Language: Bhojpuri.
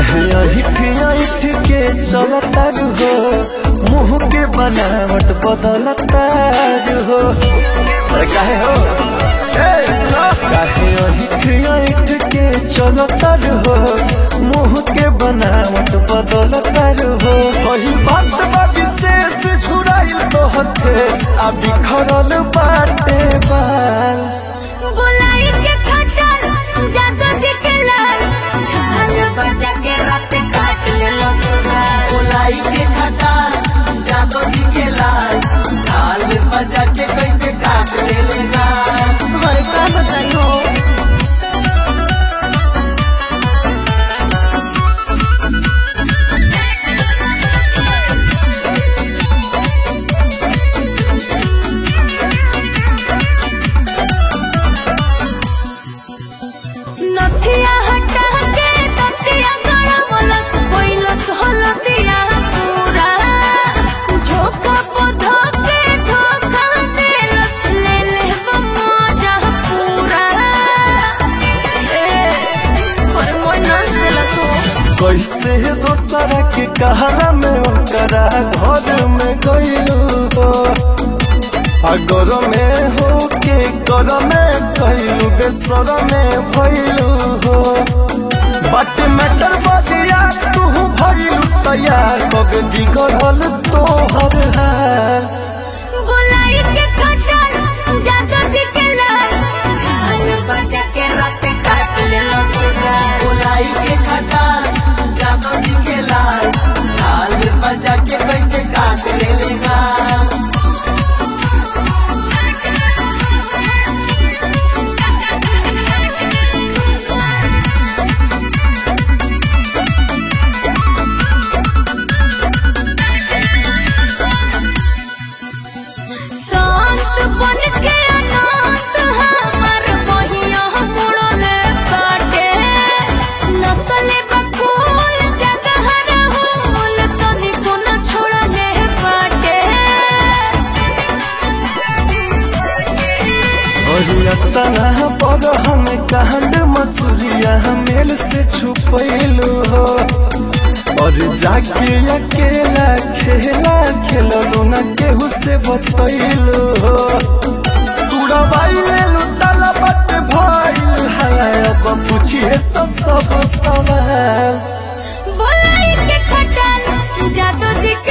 काहे अहिठ अहिठ के चलता हो मुंह के बनावट बदलता हो अरे काहे हो ए, सुनो। काहे अहिठ अहिठ के चलता हो मुंह के बनावट बदलता हो वही बात बा विशेष छुड़ाइल तो हथेस आ बिखरल बाटे बाल बुलाई के खटर जादू जी के लाल झाल बजा के रात काट ले लो सुनार गोलाई के खटा जादो जी के लाल झाल बजा के कैसे काट ले लेगा और का बताई हो नथिया हटा के तथिया गड़ा मलस कोइलस हलतिया पूरा झोंका पधो के धोखा देलस ले ले मजा पूरा ए पर मोय नाच देलस हो कैसे दोसरा के कहला में ओकरा घर में गइलू हो अगर में हो के कर में कहलू बेसर में भइलू हो बट मैटर बदिया तू भइलू तैयार कब बिगड़ल तोहर हाल बुलाई के खटर जादू जी के लाल झाल बजा के रात काट ले लो सुनार गोलाई के खटा जादो जी के लाल झाल बजा के कैसे काट ले लेगा शांत बन के अनाथ हमर बहिया मुड़ले काटे नसले बकुल जगह रहूल तनिको न छोड़ले बाटे और तना पर हम कांड मसूरिया मेल से छुपैलू हो और जाके अकेला खेला खेलू न केहू से बतैलू हो तुड़वाई लेलू ताला बट भइल है अब पूछिए सब सब सवाल बुलाई के खटल जादू जी के